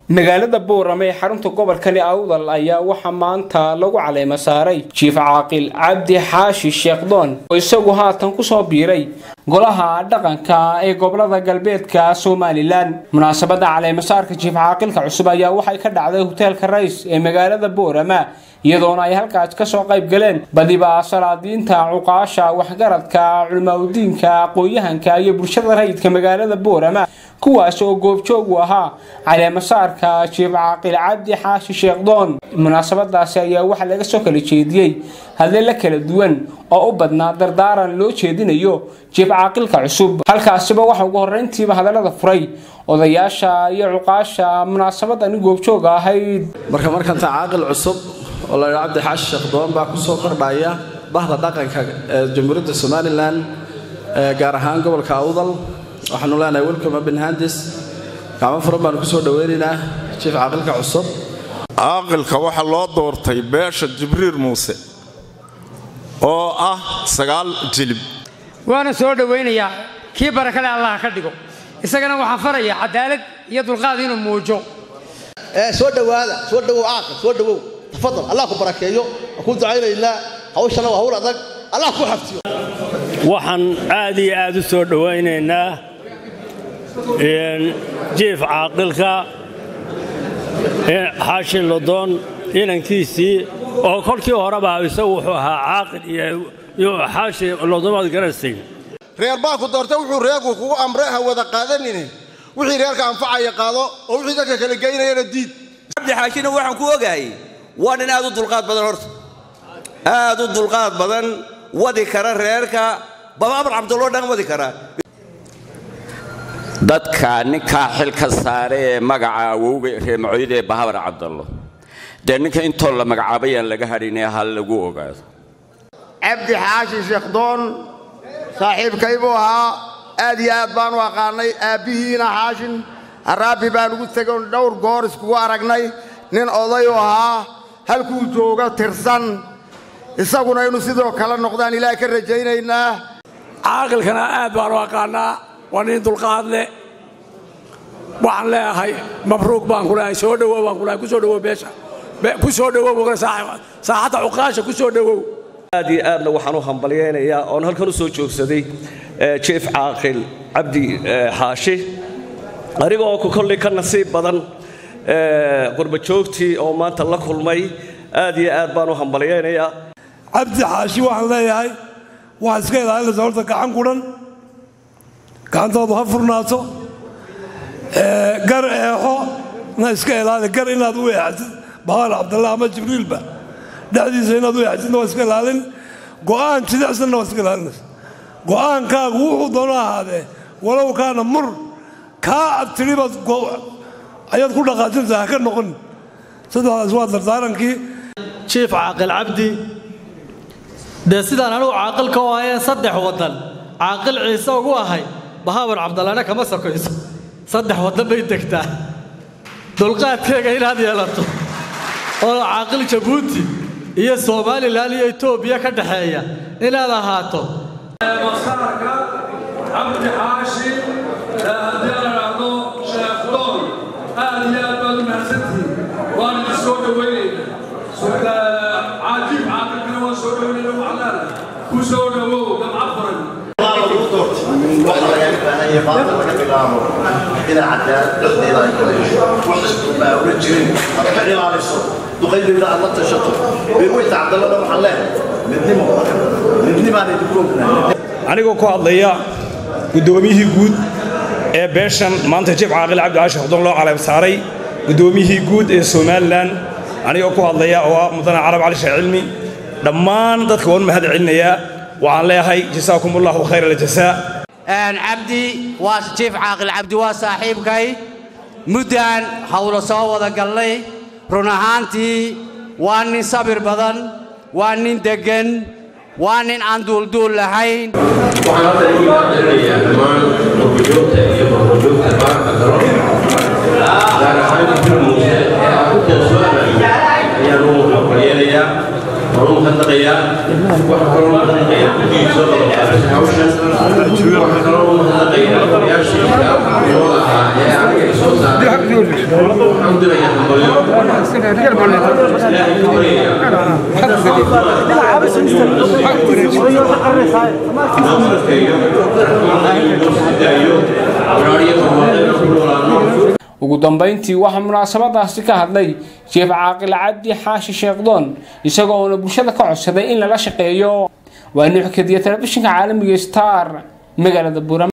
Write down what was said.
magaalada boorame ee xarunta gobolkani awdal ayaa waxaa maanta lagu caleema saaray jiif caaqil cabdi xaashi sheekhdoon oo isagu haatan kusoo biiray golaha dhaqanka ee gobolada galbeedka somalilan munaasabada caleemasaarka jiif caaqilka cusub ayaa waxay ka dhacday hoteelka rays ee magaalada boorama iyadoona ay halkaas kasoo qayb galeen badiba salaadiinta cuqaasha waxgaradka culimaadudiinka aqoon-yahanka iyo bulshada rayidka magaalada boorama kuwaas oo goobjoog u ahaa caleemasaarka jiif caaqil cabdi xaashi sheekhdoon munaasabadaasi ayaa waxaa laga soo kala jeediyey hadleela kala duwan oo u badnaa dardaaran loo jeedinayo jiif caaqilka cusub halkaasiba waxa ugu horreyntiiba hadallada furay odayaasha iyo cuqaasha munaasabadani goobjooga ahayd marka markanta caaqil cusub oo la yidhaa cabdi xaashi sheekhdoon baa kusoo kordhaya bahda dhaqanka ee jamhuuriyadda somalilan gaar ahaan gobolka awdal waxaanu leenahay welcome benhandis gacmo furan baanu kusoo dhoweynaynaa jiif caaqilka cusub caaqilka waxaa loo doortay beesha jibriil muuse oo ah sagaal jilib waana soo dhowaynayaa kii barakale allah ka dhigo isagana waxaan farayaa cadaalad iyo dulqaad inuu muujo soo dhowaada soo dhowow caaqil soo dhowow tafadal allah ku barakeeyo waan kuu ducaynaynaa hawshana waa hawl adag allah ku xaftiyo waxaan aad iyo aad u soo dhowaynaynaa jiif caaqilka xaashi lodoon inankiisii oo kolkii horeba isagu wuxuu ahaa caaqil iyo xaashi lodomaad garasay reer baa ku doorta wuxuu reerku kugu amre ha wada qaadanine wixii reerka anfacaya qaado oo wixii dadka kala geynayana diid cabdi xaashina waxaan ku ogaayay waa nin aad u dulqaad badan horta aad u dulqaad badan wadi kara reerka babaabar cabduloo dhan wadi kara dadka ninkaa xil ka saare ee magaca awowga reemacooyada ee bahabar cabdallo dee ninka intoo la magacaabayaan laga hadhinee ha lagu ogaado cabdi xaashi sheekhdoon saaxiibkay buu ahaa aad iyo aad baanu aqaannay aabbihiina xaashin haraabi baan ugu tegon dhowr goor iskugu aragnay nin odayu ahaa halkuu jooga tirsan isaguna inuu sidoo kale noqdaan ilaah ka rajaynaynaa caaqilkana aad baanu aqaannaa waa nin dulqaad leh waxaan leeyahay mabruuq baan ku leeyahay soo dhowow baan ku leeyahay ku soo dhowow beesha ku soo dhowow saaxadda cuqaasha ku soo dhowow aad iyo aadna waxaan u hambalyaynayaa oon halkan u soo joogsaday jief caaqil cabdi xaashi anigoo ku kollay ka nasiib badan qurbajoogtii oo maanta la kulmay aad iyo aad baan u hambalyaynayaa cabdi xaashi waxaan leeyahay waxaa iska ilaalinaysa horta gacan kudhan gacantoodu ha furnaato gar eexo na iska ilaali gar inaad u eexatid bahaar cabdallah ama jibriilba dhexdiisa inaad u eexatidna waa iska ilaalin go'aan jidicsanna waa iska ilaalinaysa go'aankaagu wuxuu doono ahaadee walow kaana mur kaa abtiribaad ayaad ku dhaqaajinaysaa ha ka noqon saddexdaas waa dardaarankii jiif caaqil cabdi dee sidaan anigu caaqilka u ahayeen saddex waddan caaqil ciise ugu ahay bahabar cabdallana kama sokayso saddex waddan bay degtaa dulqaadkeega inaad yeelato oo caaqil jabuuti iyo somalilan iyo etoobiya ka dhexeeya inaad ahaato masaarka cabdi xaashi haddii la dhahdo sheekhdoon aad iyo aad baad u mahadsantihiin waan idin soo dhoweynayna caajib caaqilkana waan soo dhoweynayna waxlaala ku soo dhowow gamca furan إلى عدالة إلى وحسب ما ورجلين أتكلم على الصوت دقيق إلى الله تشطر بيقول عبد الله بن حلال ندني ما ندني ما ندكم anigoo ku hadlaya guddoomiyihii guud ee beeshan maanta jib caaqil cabdi caashi xudon loo caleeb saaray guddoomiyihii guud ee somalilan anigoo ku hadlaya oo ah mudane carab cali sheekh cilmi dhammaan dadka waan mahad celinayaa waxaan leeyahay jasaakum allahu khayr aljasaa cabdi waa jiif caaqil cabdi waa saaxiibkay muddaan hawlo soo wada gallay run ahaantii waa nin sabir badan waa nin deggan waa nin aan duulduul lahayn waxaan hadda igu mahadcelinayaa dhammaan qurbajoogta iyo qurbajoogta baarka galo gaar ahaan jibriil muuse ee aan ku kalsoonayo ayaan u hambalyeelayaa waan u mahadnaqayaa waxaa kaloo mahadnaqayaa guddigii soo qabanqaabisay hawshan waxaa kaloo u mahadnaqayaa odayaashii oo ahaa ee aniga i soo saaray waxaan waxaan u dirayaa hambalyo ilaahay ka baryayaa inoo sarkeeyo inuu sii daayo waraariyo barwaaqo ku noolaano ugu dambayntii waxaa munaasabadaasi ka hadlay sheef caaqil cabdi xaashi sheekdoon isagoo uuna bulshada ka codsaday in lala shaqeeyo waa nuuxkadiya telefishinka caalamiga star magaalada buuram